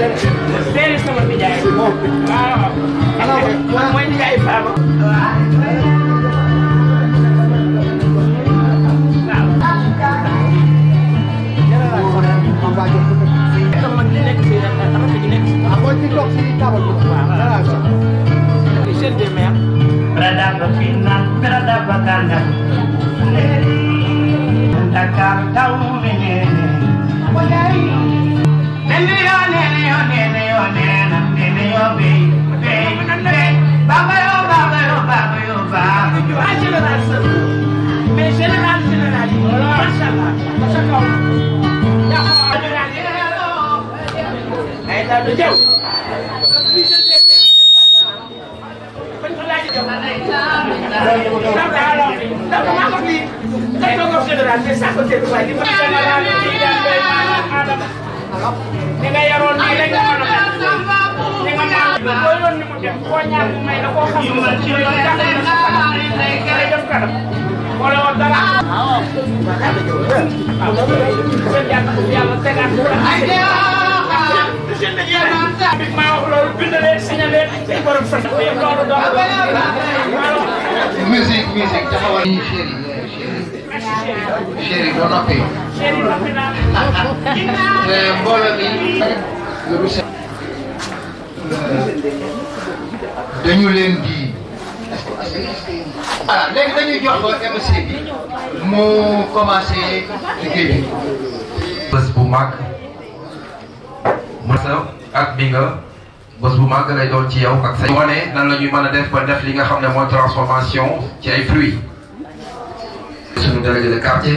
Seeni sama nijaay. waaw. man mooy nijaay Fama. sama gi nekk si rakk ji nekk si. mooy ci toog si taabal bi. waaw chef des maires. Berada fina, berada baganda. Dakar tahu nene. Nene yo, nene yo, nene yo, nene, nene yo, be, be, be. Baba yo, baba yo, baba yo, baba yo. ah général Sall. mais général général yi. macha allah. macha allah. yaa ko wax général yi. ay daal du jaww. bañ ko laajee jaww. ndax daa la wax nii. ndax damaa ko nii. kay doog a wax général mais saa ko teel waaye li ma général yi ci jàppee maanaam Adama. ni nga yaroon nii rek nga mën a mel. ni nga ñaan boo yoon ni mu dem koo ñaan mu may la koo xam ne moom ci yoon jàppale na sa kanam. day def kanam. wala woon dara. waaw. seen jàpp yàlla tegaat ko bi maa wax loolu bind leen signé leen ci borom sant mais loolu doon musique musique taxawal. chéri chéri boo noppee. chéri noppi naa mbooloo mi. dañu leen di. voilà léegi dañuy jox ko MC bi mu commencé liggéey bi. bés bu mag mësa ak bi nga bés bu mag lay doon ci yow ak say wane nan la ñuy mën a def ba def li nga xam ne mooy transformation ci ay fruits suñu délégué de quartier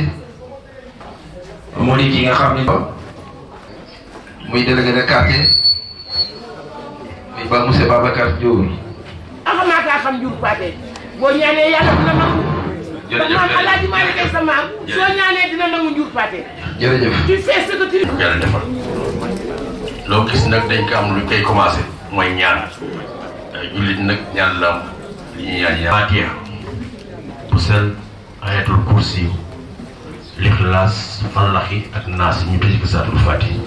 mu di ki nga xam ni muy délégué de quartier muy ba monsieur Babacar Diouf axamaa kaa xam jur paate boo ñaanee yàlla dina nangu sa maam alaaji Maalik ay sa maam soo ñaanee dina nangu njur paate jërëjëf tu fais ce que tu yàlla defal loo gis nag dañ ko am lu koy commencé mooy ñaan jullit nag ñaan la am li ñuy ñaan ñaan Fatiha bu sel ayatul kursi lixlaas fallaxi ak naas ñu tëj ko saatul Fatiha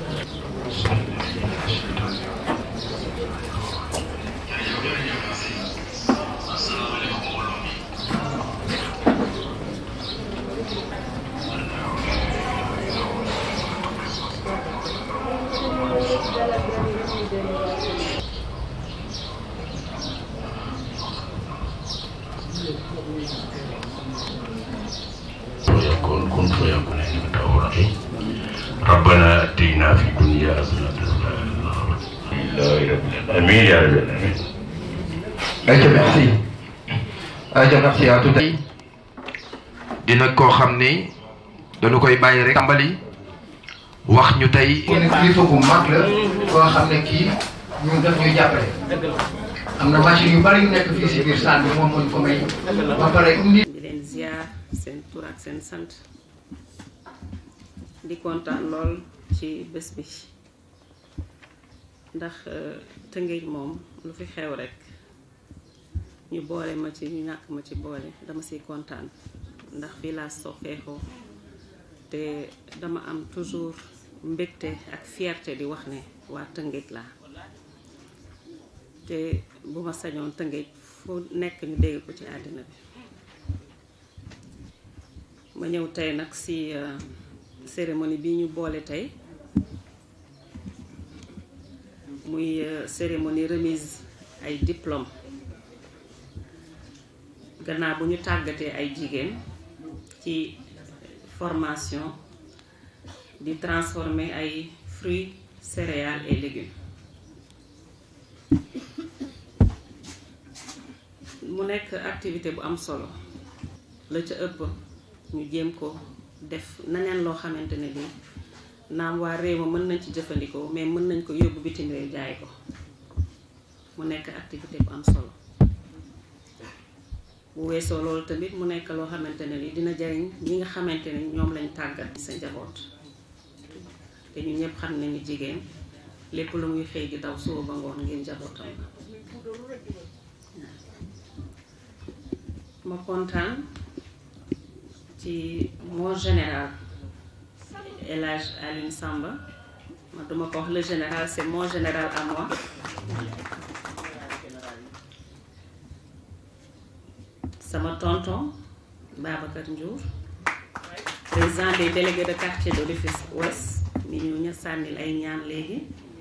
ويكون كن فيكون انك تورقي ربنا اتينا في الدنيا حسنه لله رب العالمين امين يا رب العالمين ayca merci ayca merci à tout dina koo xam ni dañu koy bàyyi rek tàmbali wax ñu tey kii nag kilifa bu mag la koo xam ne kii ñun daf ñuy jàppale. am na machine yu bari yu nekk fii si biir salle bi moom moo ñu ko may. ba pare indi. di leen ziar seen tur ak seen sant di kontaan lool ci bés bi ndax euh, Tëngéej moom lu fi xew rek ñu boole ma ci ñu ñàkk ma ci boole dama siy kontaan ndax fii laa soxeexoo te dama am toujours mbégte ak fierté di wax ne waa Tëngéej laa te bu ma sañoon Tëngéej fu nekk ñu dégg ko ci àddina bi ma ñëw tey nag ci euh, cérémonie bi ñu boole tey muy euh, cérémonie remise ay diplôme gannaaw bu ñu tàggatee ay jigéen ci formation di transformer ay fruits céréales et légumes mu nekk activité bu am solo la ca ëpp ñu jéem ko def naneen loo xamante ne nii naam waa réew ma mën nañ ci jëfandikoo mais mën nañ ko yóbbu bitim réew jaay ko mu nekk activité bu am solo bu weesoo loolu tamit mu nekk loo xamante ne ni dina jariñ ñi nga xamante ne ñoom lañ tàggat sa njaboot te ñu ñëpp xam nañu jigéen lépp lu muy xëy di daw suba ba ngoon ngir njabootam la ma kontaan ci mon général El Hadj Alioune Samba man duma ko wax le général c'est mon général à moi sama tonton Babacar Ndiour président des délégués de quartier de Rufisque Ouest mi ñu ña sànnil ay ñaan léegi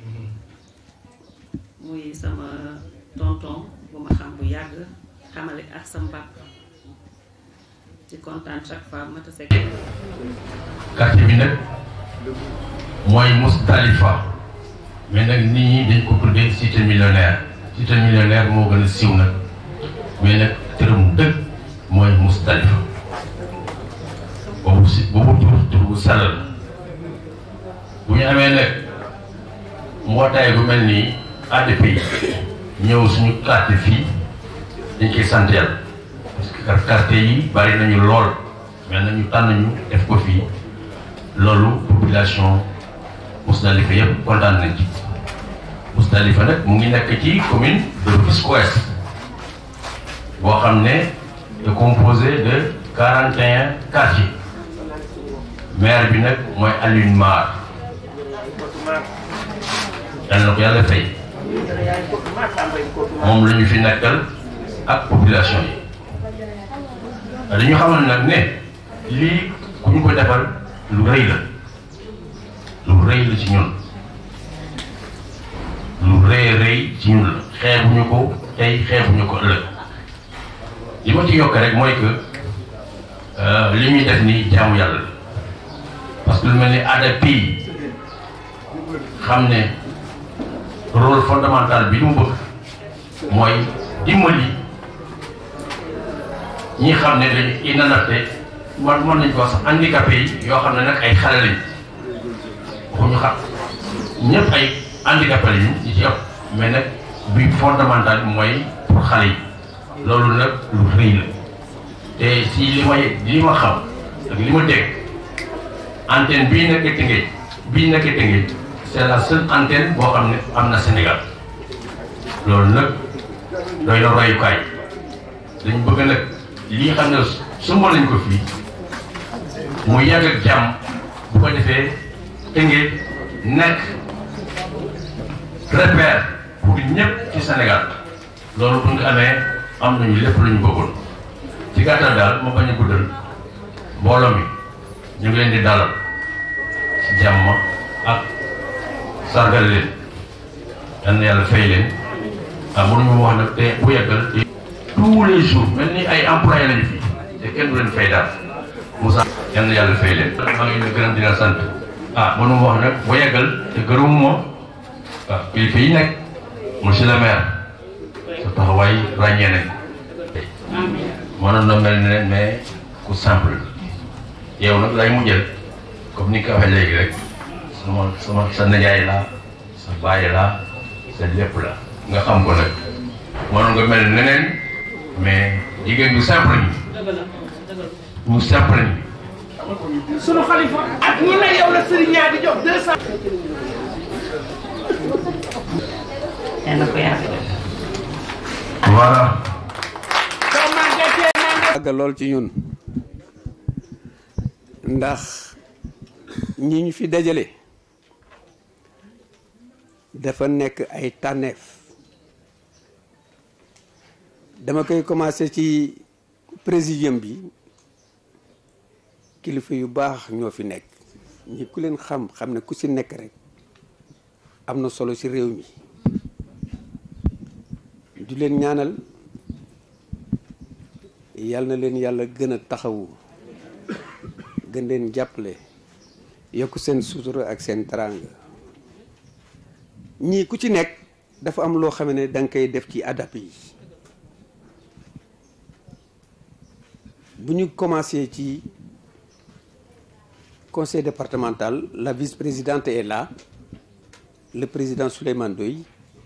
muy sama tonton bu ma xam bu yàgg xamale ak sama papa ci kontaan chaque fois ma tase ak quartier bi nag mooy Moustalifa mais nag nit ñi dañ ko tuddee cité millionnaire cité millionnaire moo gën a siiw nag mais nag tëram dëgg mooy Moustalifa boobu si boobu tur tur bu sell la bu ñu amee nag mbootaay bu mel nii ADP ñëw suñu quartier fii dañ koy sant yàlla parce que quartier yi bari nañu lool mais nañu tànn ñu def ko fii loolu population Mousdalifa yëpp kontaan nañ ci Mousdalifa nag mu ngi nekk ci commune de Rufisque Ouest boo xam ne est composé de quarante et un quartiers maire bi nag mooy Alioune Mar yàlla na ko yàlla fay moom la ñu fi nekkal ak population yi dañu xamal nag ne lii ku ñu ko defal lu rëy la lu rëy la ci ñun lu rëy rëy ci ñun la xeebuñu ko tey xeebuñu ko ëllëg li ma ci yokk rek mooy que li ñuy def ni jaamu yàlla la parce que lu mel ni aada pays xam ne rôle fondamental bi mu bëgg mooy dimbali ñi xam ne dañu inadapté man mën nañu ko wax sax handicapé yi yoo xam ne nag ay xale lañ waxuñu xam ñëpp ay handicapé lañu ñi ci ëpp mais nag bi fondamental bi mooy pour xale yi loolu nag lu rëy la te si li may li ma xam ak li ma dégg antenne bii nekk Tëngéej bii nekk Tëngéej c'est la seule antenne boo xam ne am na Sénégal loolu nag doy na royukaay dañ bëgg nag lii xam ne sumba nañ ko fii mu yàgg ak jàmm bu ko defee Tëngéej nekk repère pour ñëpp ci Sénégal loolu bu ñu ko amee am nañu lépp lu ñu bëggoon ci gàttal daal ma bañ a guddal mbooloo mi ñu ngi leen di dalal ci jàmm ak sargal leen yal na yàlla fay leen ah mënuñu wax nag te bu yeggal te tous les jours mel ni ay employé lañu fi te kenn du leen fay daal Moussa yal na yàlla fay leen maa ngi leen di gërëm di la sant ah mënu wax nag bu yeggal te gërëmu moom waaw kilifa yi nekk monsieur le maire sa taxawaay ràññee nañ mënoon na mel ne mais ku simple yow nag lay mujjal comme ni nga ko waxee léegi rek sama sama sa nijaay laa sa bàyyi laa sa lépp la nga xam ko nag mënoon nga mel neneen mais jigéen ñu simple ñi ñu simple ñi sunu xalifa ak ñi ne yow la sëriñ ñaa di jox deux cent yal na ko yàlla def voilà soo màggatee naa yàgg lool ci ñun ndax ñi ñu fi dajale dafa nekk ay tànneef dama koy commencé ci présidium bi kilifa yu baax ñoo fi nekk ñi ku leen xam xam ne ku ci nekk rek am na solo ci réew mi di leen ñaanal yal na leen yàlla gën a taxawu gën leen jàppale yokk seen sutura ak seen teraanga ñii ku ci nekk dafa am loo xam ne da nga koy def ci adap yi bu ñu commencé ci conseil départemental la vice-présidente est là le président Souleymane Doy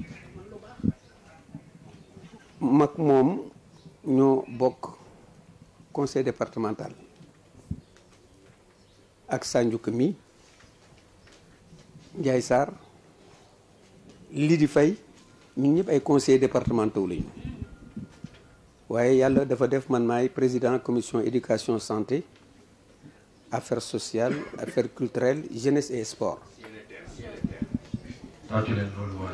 mag moom ñoo bokk conseil départemental ak Sandiouka mi Ndiaye Sarr lii di fay ñun ñëpp ay conseillers départementaux lañu waaye yàlla dafa def man maay président commission éducation santé affaires sociales affaires culturelles jeunesse et sport tàccu leen loolu waay.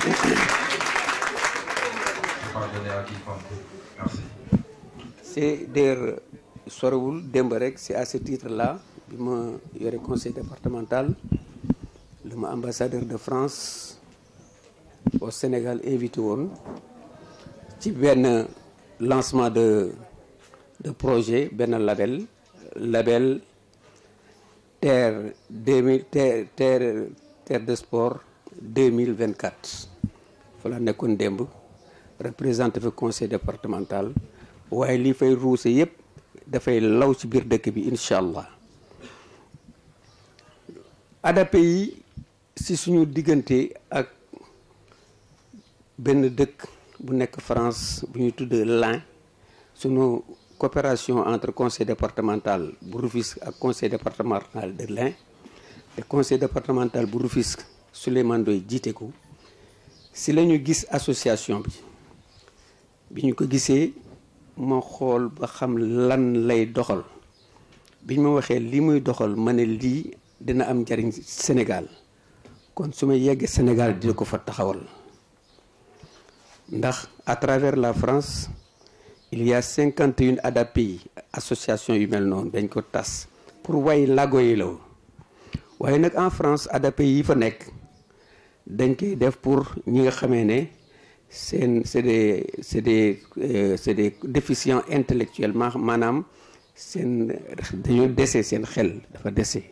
pas donné à qui merci. c'est d'ailleurs sorewul démb rek c'est à ce titre là bi ma yore conseil départemental le ma ambassadeur de France au Sénégal invité woon ci benn lancement de de projet benn label label terre deux mille terre terre terre de sport deux mille vingt quatre fa la nekkoon démb représenté fi conseil départemental waaye li fay ruuse yépp dafay law ci biir dëkk bi incha allah ADAPE yi si suñu diggante ak benn dëkk bu nekk France bu ñuy tudd l'Ain suñu coopération entre conseil départemental bu Rufisque ak conseil départemental de l'Ain te conseil départemental bu Rufisque Souleymane Doy jiite ko si la ñu gis association bi bi ñu ko gisee ma xool ba xam lan lay doxal bi ñu ma waxee li muy doxal ma ne lii dina am njariñ Sénégal kon su ma yeggee Sénégal dina ko fa taxawal ndax à travers la France il y a cinquante et une ADAPI association yu mel noonu dañ ko tas pour way lago yi la waaye nag en France ADAPI yi fa nekk dañ koy def pour ñi nga xamee ne seen c'est des c'est des euh, c'est des déficients intellectuels ma maanaam seen dañoo dese seen xel dafa dese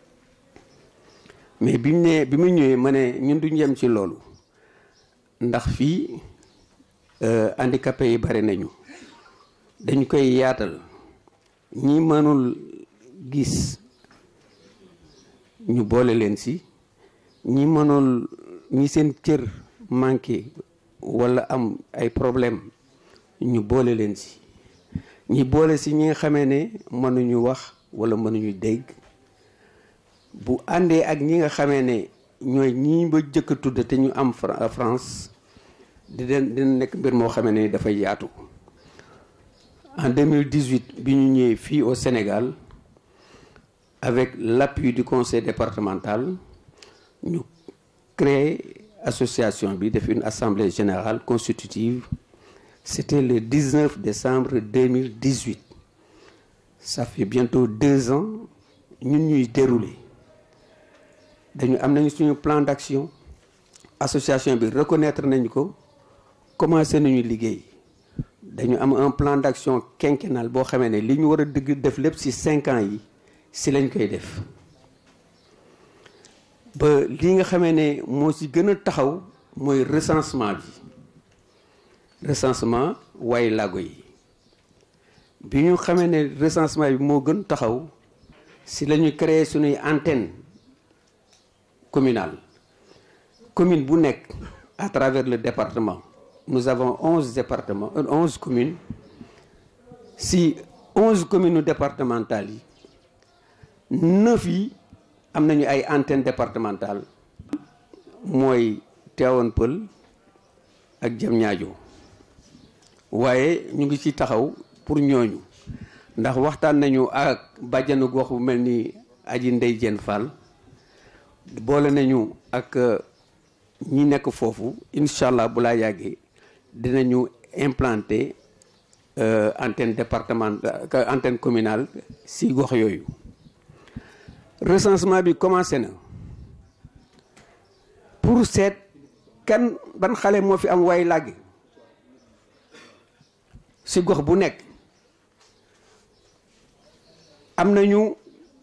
mais bi mu ne bi mu ñëwee ma ne ñun duñ yem ci loolu ndax fii handicapé yi bari nañu dañ koy yaatal ñi mënul gis ñu boole leen si ñi mënul ñi seen cër manqué wala am ay problème ñu boole leen si ñi boole si ñi nga xamee ne mënuñu wax wala mënuñu dégg bu àndee ak ñi nga xamee ne ñooy ñi ba jëkk a tudd te ñu am France di den dina nekk mbir moo xamee ne dafay yaatu en 2018 bi ñu ñëwee fii au Sénégal avec l'appui du conseil départemental ñu créé association bi def une assemblée générale constitutive c'était le 19 décembre 2018 ça fait bientôt deux ans ñun ñuy dérouler dañu am nañu suñu plan d'action association bi reconnaître nañu ko commencé nañu liggéey dañu am un plan d'action quinquennal boo xamee ne li ñu war a dëgg def lépp ci cinq ans yi ci lañ koy def ba li nga xamee ne moo ci gën a taxaw mooy recensement bi recensement way lago yi bi ñu xamee ne recensement bi moo gën taxaw ci la ñu créer suñuy antenne communale commune bu nekk à travers le département nous avons onze départements onze communes si onze communes départementales yi neuf yi am nañu ay antenne départementale mooy Tivaouane Peulh ak Diamniadio waaye ñu ngi ci taxaw pour ñooñu ndax waxtaan nañu ak bàjjanu gox bu mel ni aji Ndey Jeen Fall boole nañu ak ñi nekk foofu incha allah bu laa yàggee dinañu implanter antenne départementale antenne communale si gox yooyu recensement bi commencé na pour seet kan ban xale moo fi am way làggi si gox bu nekk am nañu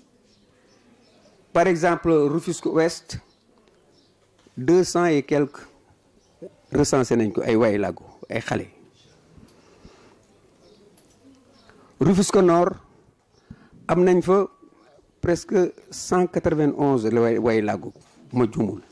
par exemple Rufisque Ouest deux cent et quelques recensé nañ ko ay way làggu ay xale Rufisque Nord am nañ fa presque cent quatre-vingt-onze la way way làggu ma jumul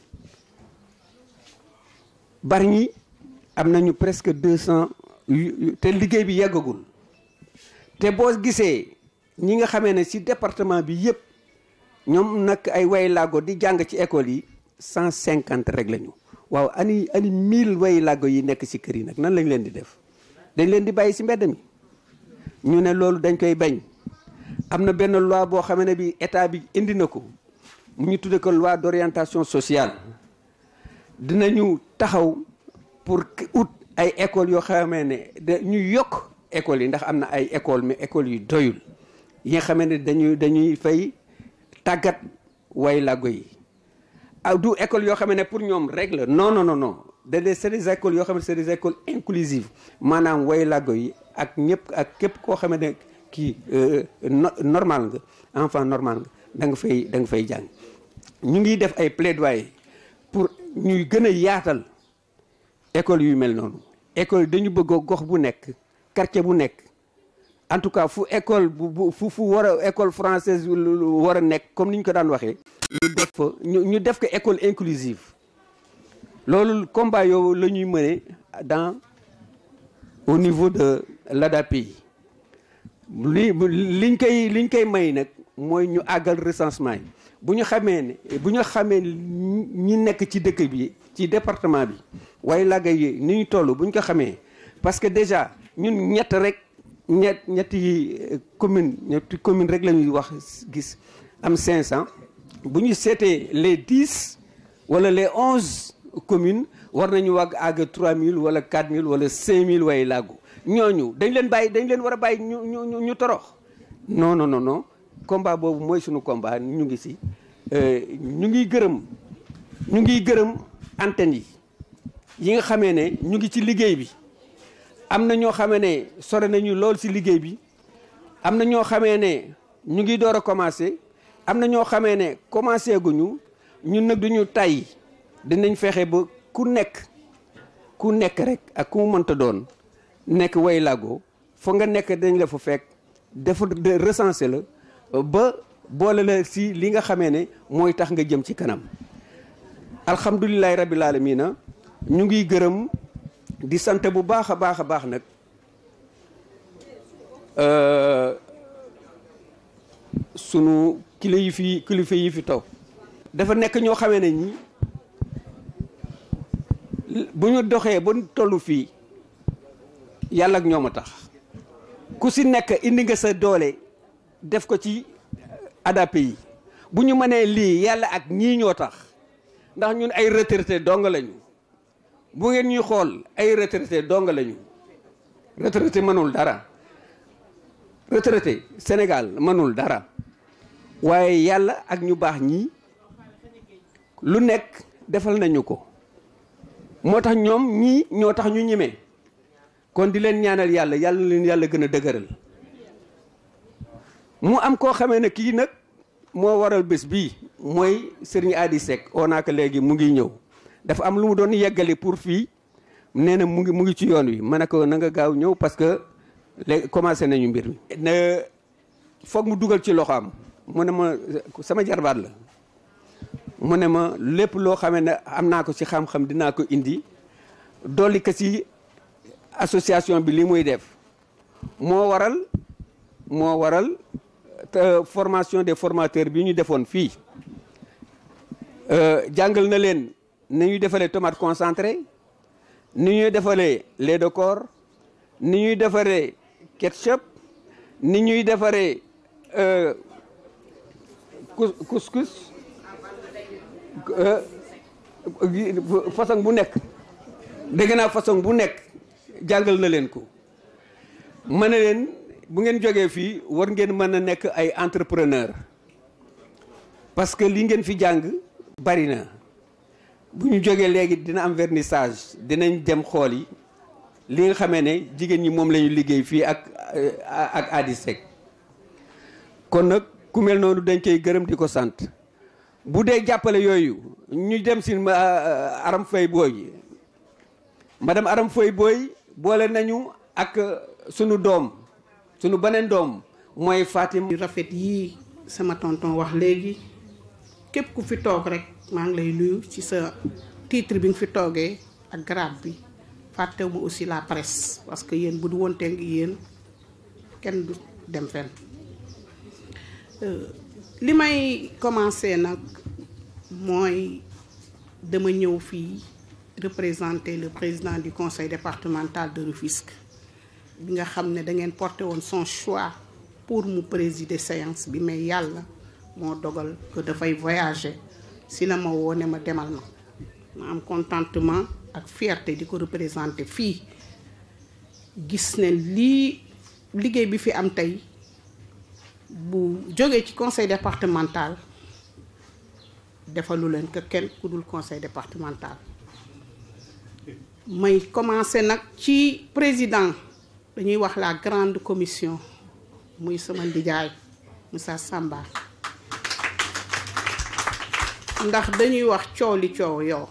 Bargny am nañu presque deux cent te liggéey bi yeggagul te boo gisee ñi nga xamee ne ci département bi yépp ñoom nag ay way làggo di jàng ci école yi cent cinquante rek lañu waaw ani ani mille way làggo yi nekk ci kër yi nag nan lañ leen di def dañ leen di bàyyi ci mbedd mi ñu ne loolu dañ koy bañ am na benn loi boo xam ne bi état bi indi na ko mu ñu tudde ko loi d'orientation sociale dinañu taxaw pour ut ay écoles yoo xamee ne da ñu yokk écoles yi ndax am na ay écoles mais écoles yu doyul yi nga xamee ne dañuy dañuy fay tàggat way làggo yi ah du école yoo xam ne pour ñoom rek la non non non non da des c'est des écoles yoo xam ne c'est des écoles inclusives maanaam way làggo yi ak ñëpp ak képp koo xam ne kii normal nga enfant normal nga da nga fay da nga fay jàng ñu ngi def ay plaidoyer pour ñuy gën a yaatal école yu mel noonu école dañu bëgg gox bu nekk quartier bu nekk en tout cas fu école bu fu fu war a école française war a nekk comme ni ñu ko daan waxee ñu def fa ñu def ko école inclusive loolu combat yow la ñuy mëne dans au niveau de l'ADAPI li liñ koy liñ koy may nag mooy ñu àggal recensement yi bu ñu xamee ne bu ñu xamee ñi nekk ci dëkk bi ci département bi waaye làgga yi ni ñu toll bu ñu ko xamee parce que déjà ñun ñett rek ñett ñetti commune ñetti commune rek la ñuy wax gis am 500 bu ñu seetee les 10 wala les 11 communes war nañu wàgg àgg 3000 wala 4000 wala 5000 waaye làggu ñooñu dañ leen bàyyi dañ leen war a bàyyi ñu ñu ñu torox non non non non combat boobu mooy suñu combat ñu ngi si ñu ngi gërëm ñu ngi gërëm antenne yi yi nga xamee ne ñu ngi ci liggéey bi am na ñoo xamee ne sore nañu lool si liggéey bi am na ñoo xamee ne ñu ngi door a commencé am na ñoo xamee ne commencé guñu ñun nag duñu tàyyi dinañ fexe ba ku nekk ku nekk rek ak ku mu mënta doon nekk way làggoo fa nga nekk dañ la fa fekk dafa recensé la ba boole la si li nga xamee ne mooy tax nga jëm ci kanam alhamdulilahi rabbil alamina ñu ngi gërëm di sant bu baax a baax a baax nag sunu kilo yi fi kilifa yi fi taw dafa nekk ñoo xamee ne ñi bu ñu doxee ba tollu fii yàlla ak ñoom a tax ku si nekk indi nga sa doole def ko ci ADAPI yi bu ñu mënee lii yàlla ak ñii ñoo tax ndax ñun ay retraité dong lañu bu ngeen ñuy xool ay retraité dong lañu retraité mënul dara retraité Sénégal mënul dara waaye yàlla ak ñu baax ñii lu nekk defal nañu ko moo tax ñoom ñii ñoo tax ñu ñemee kon di leen ñaanal yàlla yàlla leen yàlla gën a dëgëral mu am koo xamee ne kii nag moo waral bés bii mooy Serigne Adi Seck oo naa ko léegi mu ngi ñëw dafa am lu mu doon yeggali pour fii nee na mu ngi mu ngi ci yoon wi ma ne ko na nga gaaw ñëw parce que léegi commencé nañu mbir mi. ne foog mu dugal ci loxo am mu ne ma sama jarbaat la mu ne ma lépp loo xamee ne am naa ko ci xam-xam dinaa ko indi dolli ko ci association bi li muy def moo waral moo waral formation des formateurs bi ñu defoon fii jàngal na leen ni ñuy defalee tomate concentré ni ñuy defalee lait de corps ni ñuy defaree ketchup ni ñuy defaree couscous façon bu nekk dégg naa façon bu nekk jàngal na leen ko ma ne leen bu ngeen jógee fii war ngeen mën a nekk ay entrepreneur parce que li ngeen fi jàng bari na bu ñu jógee léegi dina am vernissage dinañ dem xool yi li nga xamee ne jigéen ñi moom la ñu liggéey fii ak ak Adi Seck kon nag ku mel noonu dañ koy gërëm di ko sant bu dee jàppale yooyu ñu dem si Aram Faye Boy madame Aram Faye Boy boole nañu ak sunu doom sunu beneen doom mooy Fatim. yu rafet yii sama tonton wax léegi képp ku fi toog rek maa ngi lay nuyu ci sa titre bi nga fi toogee ak grade bi fàttewu ma aussi la presse parce que yéen bu du woon teg yéen kenn du dem fenn li may commencer nag mooy dama ñëw fii représenter le président du conseil départemental de Rufisque bi nga xam ne da ngeen porté woon son choix pour mu présider séance bi mais yàlla moo dogal que dafay voyager si la ma woo ne ma demal ma ma am contentement ak fierté di ko représenter fii gis ne lii liggéey bi fi am tey bu jógee ci conseil départemental defalu leen ko kenn ku dul conseil départemental may commencer nag ci président dañuy wax la grande commission muy sama ndijaay Moussa Samba ndax dañuy wax coow li coow yow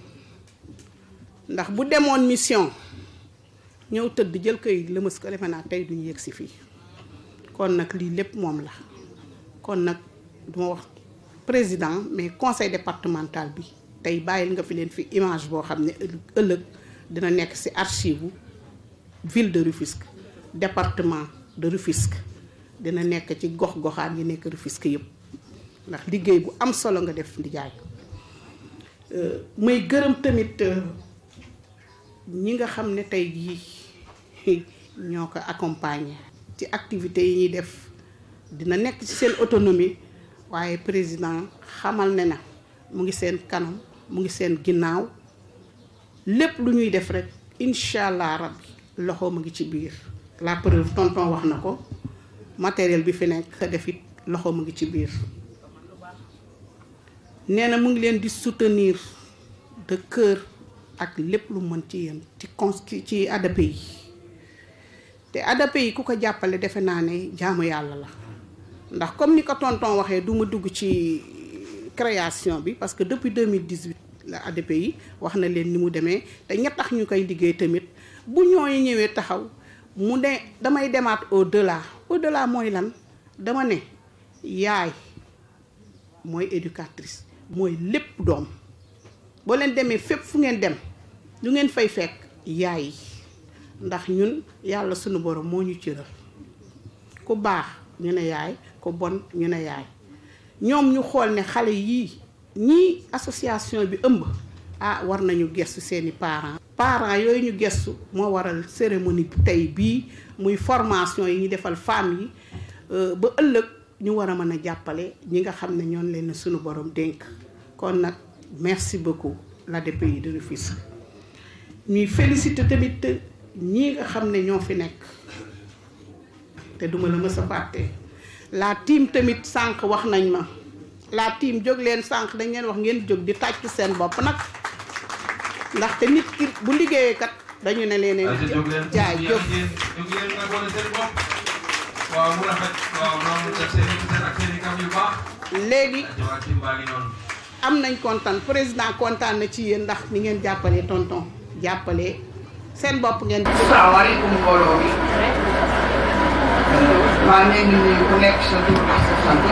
ndax bu demoon mission ñëw tëdd jël kayit lëmës ko defe naa tey duñu yëg si fii kon nag lii lépp moom la kon nag duma wax président mais conseil départemental bi tey bàyyil nga fi leen fi image boo xam ne ëllëg dina nekk ci archive ville de Rufisque département de Rufisque dina nekk ci gox goxaan yi nekk Rufisque yëpp ndax liggéey bu am solo nga def ndijaay may gërëm tamit ñi nga xam ne tey jii ñoo ko accompagner ci activités yi ñuy def dina nekk ci seen autonomie waaye président xamal ne na mu ngi seen kanam mu ngi seen ginnaaw lépp lu ñuy def rek incha allah rabbi loxo mu ngi ci biir la preuve tonton wax na ko matériel bi fi nekk sa def it loxo mu ngi ci biir nee na mu ngi leen di soutenir de cœur ak lépp lu mën ci yéen ci con ci ADP yi te ADP yi ku ko jàppale defe naa ne jaamu yàlla la ndax comme ni ko tonton waxee du ma dugg ci création bi parce que depuis 2018 la ADP yi wax na leen ni mu demee te ñett tax ñu koy liggéey tamit bu ñooy ñëwee taxaw mu ne damay demaat au delà au delà mooy lan dama ne yaay mooy éducatrice mooy lépp doom boo leen demee fépp fu ngeen dem lu ngeen fay fekk yaay yi ndax ñun yàlla sunu borom moo ñu cëral ku baax ñu ne yaay ku bon ñu ne yaay ñoom ñu xool ne xale yii ñii association bi ëmb ah war nañu gestu seeni parents parents yooyu ñu gestu moo waral cérémonie tey bii muy formation yi ñu defal femmes yi ba ëllëg ñu war a mën a jàppale ñi nga xam ne ñoon leen sunu borom dénk kon nag merci beaucoup l'ADPI de Rufisque ñuy féliciter tamit ñii nga xam ne ñoo fi nekk te duma la mës a fàtte la team tamit sànq wax nañ ma la team jóg leen sànq dañ leen wax ngeen jóg di tàcc seen bopp nag ndaxte nit ki bu liggéeyee kat dañu ne leen jaay jóg waaw mu rafet waaw noonu def seen seen ak seen i kam yu baax léegi waa tim baa ngi noonu am nañ kontaan président kontaan na ci yéen ndax ni ngeen jàppalee tonton jàppalee seen bopp ngeen asalaamaaleykum mbooloo mi maa ngi leen di nuyu ku nekk sa tur ak sa sant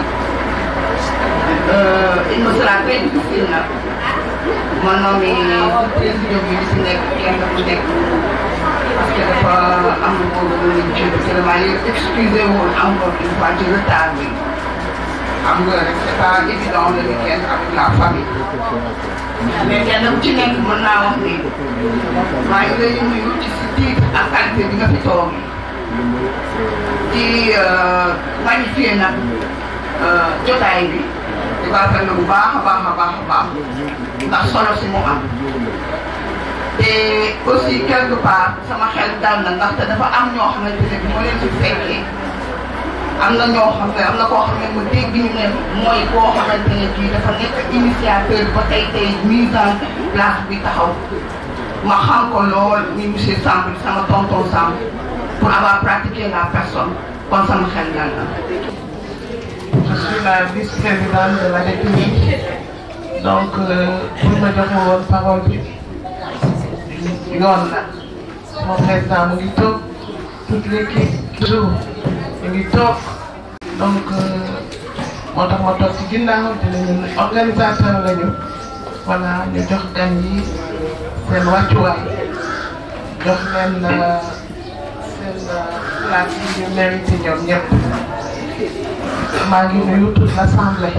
il me sera très difficile nag ma nommi président bi li si nekk kenn ku nekk parce que dafa am lu ko lu ñu ci vraiment li excusé woon encore une fois ci retard bi xam nga rek c'est pas évident le week-end avec la famille mais kenn ku ci nekk mën naa wax ni maa ngi lay nuyu ci si titre ak qualité bi nga fi toog di magnifier nag jotaay bi di baaxal na bu baax a baax a baax a baax ndax solo si mu am te aussi quelque part sama xel dal na ndaxte dafa am ñoo xamante ne bi moo leen fi fekkee am na ñoo xam ne am na koo xam ne mu dégg ñu ne mooy koo xamante ne kii dafa nekk initiateur ba tey tey mise en place bi taxaw ma xam ko lool muy monsieur Samb sama tonton Samb pour avoir pratiqué la personne kon sama xel dal na. Je suis la vice-présidente de l'ADPI. Donc, euh, pour ma jox ma woon parole bi yoon la mon président mu ngi toog toute l'équipe toujours mu ngi toog donc moo tax ma toog ci ginnaaw dinañu organisateur lañu voilà ñu jox gan yi seen wàccuwaay jox leen seen place yi ñu mérité ñoom ñëpp maa ngi nuyu toute l'assemblée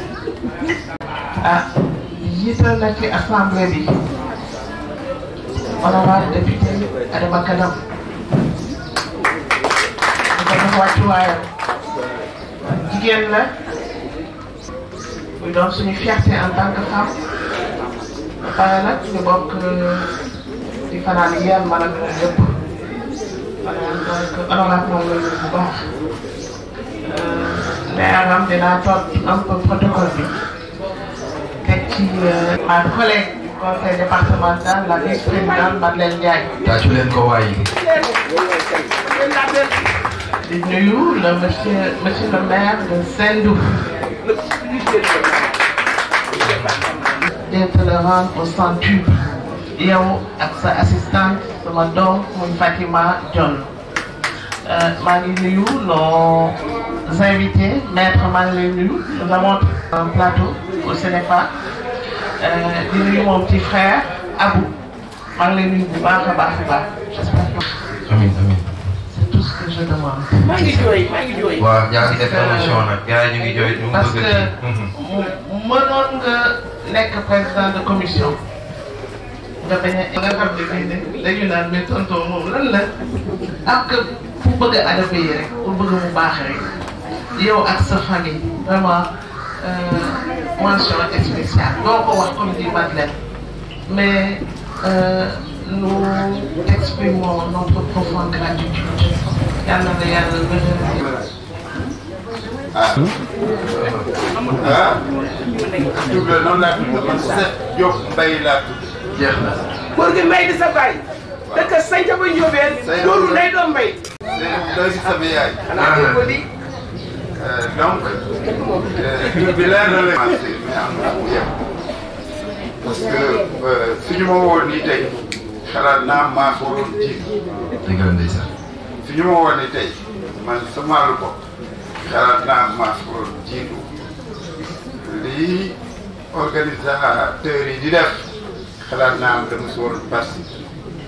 ah jiital na ci assemblée bi honorable député Adama Kadam di ko jox wàccuwaayam jigéen la muy doon suñu fierté en tant que femme pare nag ñu bokk di fanaan yéen man ak moom yëpp maanaam donc honorable moom la ñu bu baax leeram dinaa toog un peu protocole bi teg ci ma collègue du conseil départemental la vice-présidente Madeleine Ndiaye. tàccu leen ko waay. di nuyu le monsieur monsieur le maire de Sendou. d'être le rendre au centuple yow ak sa assistante sama doom muy Fatima Dione maa ngi nuyu nos invités maître maa ngi lay nuyu nous avons un plateau au Sénégal di nuyu mon petit frère Abou maa ngi lay nuyu bu baax a baax a baax j'espère que amiin amiin. c'est tout ce que je demande. maa ngi jooy maa ngi jooy. waaw yaa ngi def émission nag gars yi ñu ngi jooy ñu ngi parce bëgg que ci. mënoon nga nekk président de commission nga bañ a nga xam ne bii ne dañu naan mais tonton moom lan la ak pour bëgg a adapté yi rek pour bëgg mu baax rek yow ak sa famille vraiment mention spéciale doo ko wax comme dit Madeleine mais euh, nous exprimons notre profonde gratitude yàlla na yàlla gën ah ah Diop la noonu laa tudd man Seck Diop Mbaye laa tudd. jeex na. góor gi mbay di sa baay. dëkk Sañca ba Njóobeen. loolu lay doon mbay. doy si sama yaay. xanaa dégg ko di. donc tur bi leer na la. commencé mais am na mu yem parce que suñu ma woon nii tey xalaat naa maa ko waroon jiitu. dëgg la ndeysaan. suñu ma woon nii tey man sama lu bopp xalaat naa maa ko waroon jiitu lii organisateurs yi di def xalaat naa am dama si waroon participer.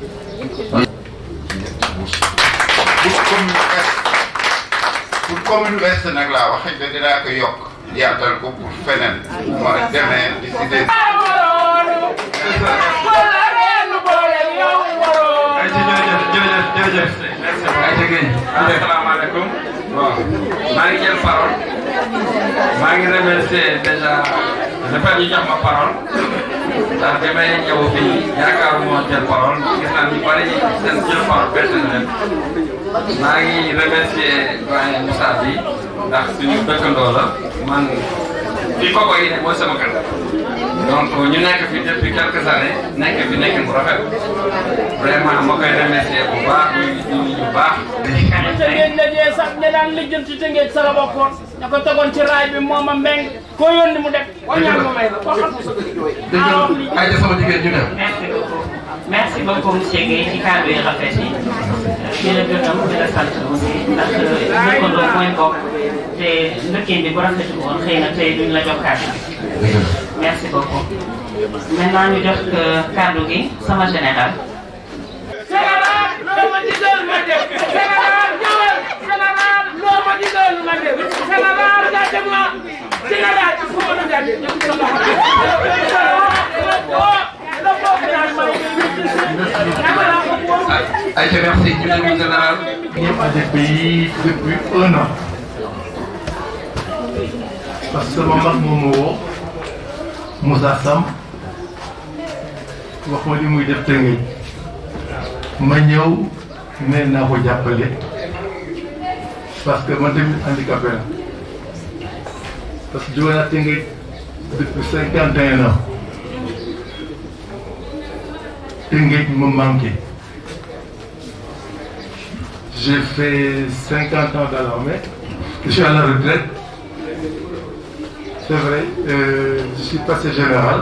pour commune Ouest pour commune Ouest nag laa wax xëy na dinaa ko yokk yaatal ko pour feneen ma demee di si des. ay ci jërëjëf jërëjëf jërëjëf ay ci géej asalaamaaleykum bon maa ngi jël parole maa ngi remercier déjà le fait ñu jox ma parole ndax bi may ñëw fii yaakaaruma jël parole gis naa ñu bari seen jël parole bett na leen maa ngi remercier doyen Moussa bi ndax suñu dëkkandoo la man fii koko yi ne mooy sama kër donc ñu nekk fi depuis quelques années nekk fi nekk bu rafet vraiment ma koy remercier bu baax ñu ñu bu baax. Tëngéej la jee sax ña daan lijjanti Tëngéej sa la bokkoon ña ko tegoon ci raay bi moom a mbeng koo yónni mu def wañaan ma may la koo xam sa bëgg jooy dëgg ay sama jigéen ñu dem. merci beaucoup merci beaucoup monsieur Guèye ci kàddu yi rafet yi di la gërëm di la sant aussi ndax dëkkandoo mooy bokk te ndëkkin bi bu rafetul woon xëy na tey duñ la jox kàddu bi merci beaucoup maintenant ñu jox kàddu gi sama général Sénégal loo ma digal ma def Sénégal ñëwal Sénégal loo ma digal ma def Sénégal gàcce ma Sénégal il faut ma gàcce ñëpp sa loxo ay ca merci ñu dem général. ñëpp à des pays depuis un an parce que sama mag moom moo woo Moussa Sam wax ma li muy def Tëngéej ma ñëw ne naa ko jàppale parce que man tamit handicapé la parce que jóge naa Tëngéej depuis cinquante et un ans Tëngéej me manqué j'ai fait 50 ans dans l'armée. Je suis à la retraite. C'est vrai, euh, je suis passé général.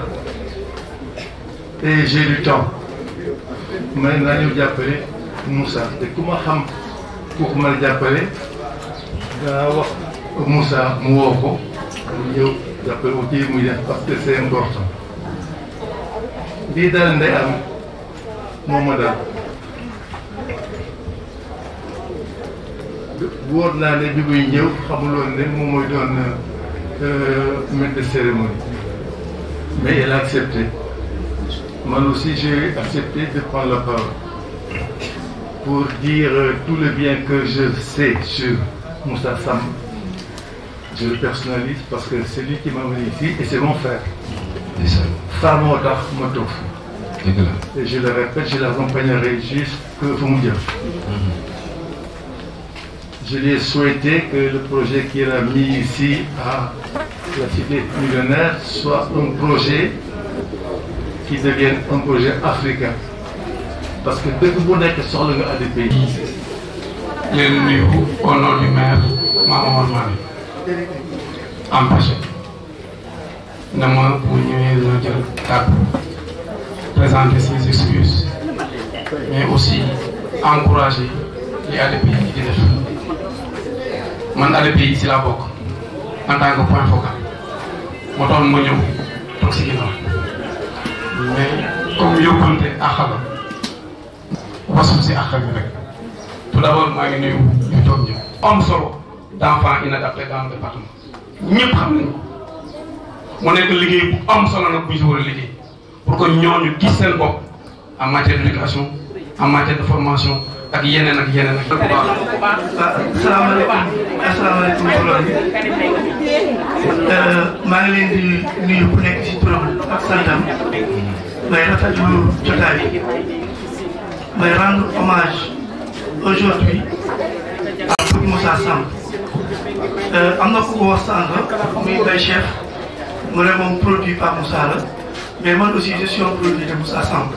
Et j'ai du temps. Maintenant, ñu jàppale Moussa te ku ma xam ku ma jàppale daa wax Moussa mu woo ko mu ñëw jàppale ko ci muy def parce que c'est important. lii daal ndey am moom ma daal. wóor naa ne bi muy ñëw xamuloon ne moom mooy doon maître de cérémonie mais elle a accepté man aussi j'ai accepté de prendre la parole pour dire tout le bien que je sais sur Moussa Sam je le personnalise parce que c'est lui qui m'a amené ici et c'est mon frère ça moo tax ma toog fi et je le répète je l'accompagnerai jusque fu mu jëm je lui ai souhaité que le projet qu'il a mis ici à la cité millionnaire soit un projet qui devienne un projet africain parce que dëkk bu nekk soxla nga ADP yi leen nuyu au nom du maire Mamadou Mane empêché na ma bu ñëwee dina jël kàddu présenter ses excuses mais aussi encourager li ADP yi di def man ADP yi si laa bokk en tant que point focal moo tax ma ñëw toog si ginnaaw mais comme yóbbante àq la wasul si àq bi rek tout d'abord maa ngi nuyu ñu toog ñëw am solo d'enfants inadaptés dans le département ñëpp xam nañu mu nekk liggéey bu am solo nag bu ñu si war a liggéey pour que ñooñu gis seen bopp en matière d'éducation en matière de formation ak yeneen ak yeneen ak. asalaamaaleykum asalaamaaleykum mbooloo mi maa ngi leen di nuyu ku nekk ci turam ak santam may rafetlu jotaay bi may rendre hommage aujourd'hui à Bour Moussa Samb am na ku ko wax sànq muy bay chef mu ne moom produit par Moussa la mais man aussi je suis un produit de Moussa Samb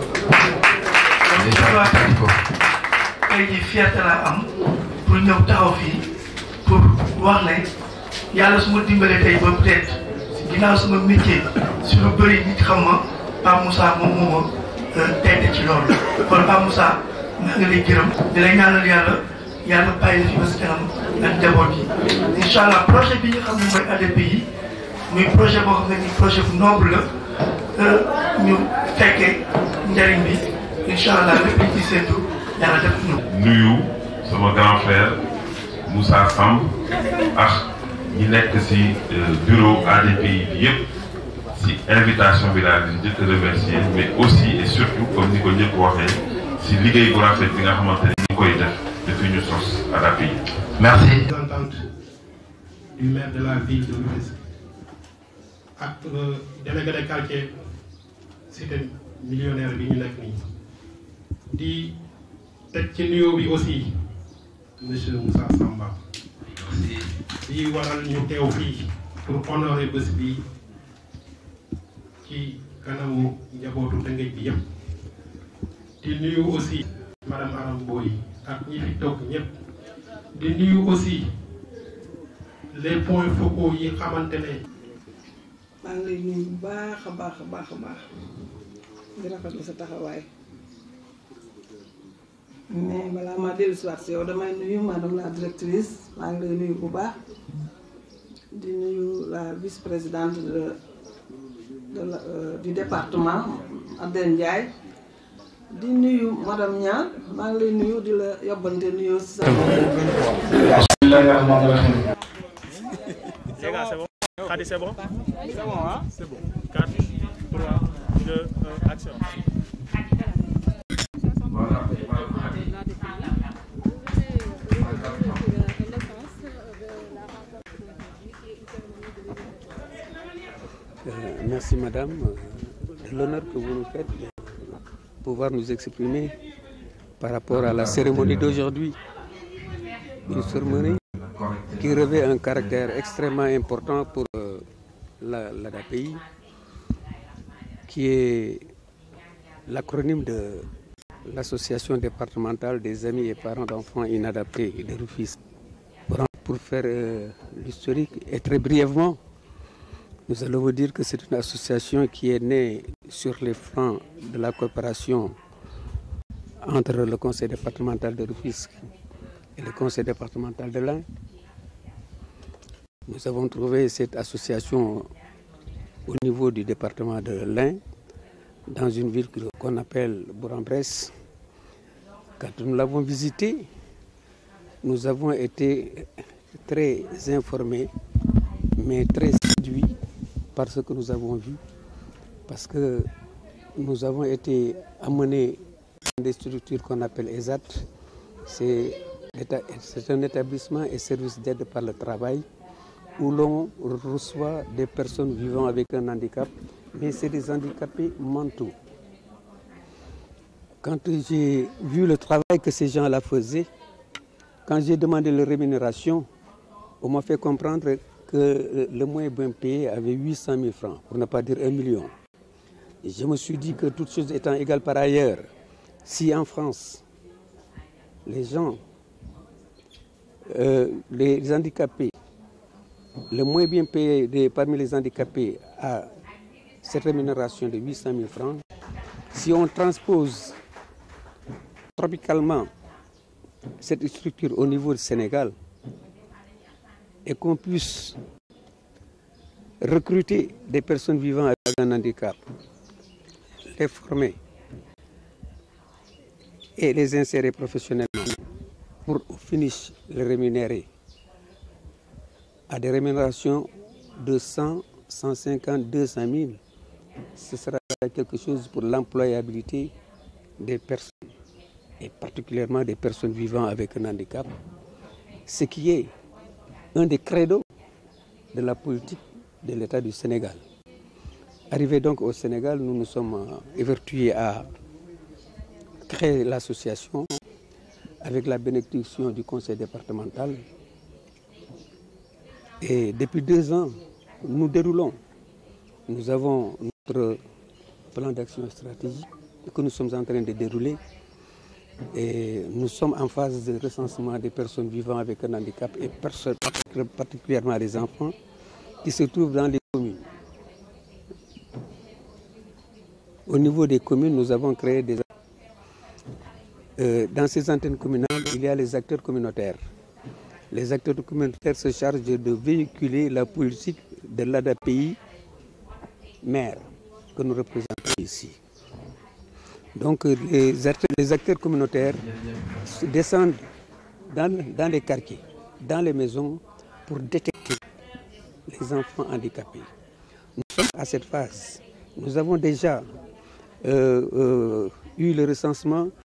tey jii fierté laa am pour ñëw taxaw fii pour wax ne yàlla su ma dimbalee tey ba peut-être ginnaaw sama métier su lu bëri nit xam ma Pape Moussa moom moo ma tedd ci loolu kon Pape Moussa maa ngi lay gërëm di lay ñaanal yàlla yàlla bàyyi la fi ba si kanam ak njaboot yi incha allah projet bi nga xam ne mooy ADP yi muy projet boo xam ne ni projet bu noble la ñu fekkee njariñ bi incha allah lépp liñ ci séntu yàlla def ñu nuyu sama grand frère Moussa Samb ak ñi nekk ci bureau ADP bi yëpp ci invitation bi daal di njëkk a remercier mais aussi et surtout comme ni ko ñëpp waxee ci liggéey bu rafet bi nga xamante ni ñu koy def depuis ñu sos ADP yi. merci. représentante du maire de la ville de Rufisque ak délégué de quartier cité millionnaire bi ñu nekk nii di teg ci nuyoo bi aussi monsieur Moussa Samba di waral ñu teew fii pour honorer bés bi ci kanamu njabootu Tëngéej bi yëpp di nuyu aussi madame Aram Boy ak ñi fi toog ñëpp di nuyu aussi les points focaux yi xamante ne maa ngi lay nuyu bu baax a baax a baax a baax di rafetlu sa taxawaay mais balaa ma dellu si waat si yow damay nuyu madame la directrice maa ngi lay nuyu bu baax di nuyu la vice-présidente de de la du département Adène Ndiaye di nuyu madame Niang maa ngi lay nuyu di la yobbante nuyu si sa. bismillahi rahmaani rahim. Les gars, c'est bon Khadi, c'est bon C'est bon, hein C'est bon. 4, 3, 2, 1, action. Euh, merci Madame de l'honneur que vous nous faites de pouvoir nous exprimer par rapport à la cérémonie d'aujourd'hui. Une cérémonie qui revêt un caractère extrêmement important pour euh, la, l'ADAPI, qui est l'acronyme de l'Association départementale des amis et parents d'enfants inadaptés de Rufisque. Pour faire euh, l'historique et très brièvement, nous allons vous dire que c'est une association qui est née sur les flancs de la coopération entre le conseil départemental de Rufisque et le conseil départemental de l'Ain. Nous avons trouvé cette association au niveau du département de l'Ain, dans une ville qu'on appelle Bourg-en-Bresse. Quand nous l'avons visitée, nous avons été très informés, mais très séduits par ce que nous avons vu, parce que nous avons été amenés dans des structures qu'on appelle ESAT. C'est un établissement et service d'aide par le travail où l'on reçoit des personnes vivant avec un handicap mais c'est des handicapés mentaux. Quand j'ai vu le travail que ces gens-là faisaient, quand j'ai demandé leur rémunération, on m'a fait comprendre que le moins bien payé avait 800 000 francs, pour ne pas dire un million. Et je me suis dit que toutes choses étant égales par ailleurs, si en France, les gens, euh, les handicapés, le moins bien payé des- parmi les handicapés a cette rémunération de 800 000 francs, si on transpose tropicalement cette structure au niveau du Sénégal et qu'on puisse recruter des personnes vivant avec un handicap, les former et les insérer professionnellement pour au finish les rémunérer à des rémunérations de 100, 150, 200 000, ce sera quelque chose pour l'employabilité des personnes et particulièrement des personnes vivant avec un handicap, ce qui est un des credos de la politique de l'État du Sénégal. Arrivé donc au Sénégal, nous nous sommes euh, évertués à créer l'association avec la bénédiction du conseil départemental. Et depuis deux ans, nous déroulons. Nous avons notre plan d'action stratégique que nous sommes en train de dérouler. Et nous sommes en phase de recensement des personnes vivant avec un handicap et perso- particulièrement les enfants qui se trouvent dans les communes. Au niveau des communes, nous avons créé des... Euh, dans ces antennes communales, il y a les acteurs communautaires. Les acteurs communautaires se chargent de véhiculer la politique de l'ADAPI maire que nous représentons ici. Donc euh, les acteurs, les acteurs communautaires se descendent dans, dans les quartiers, dans les maisons pour détecter les enfants handicapés. Nous sommes à cette phase. Nous avons déjà euh, euh, eu le recensement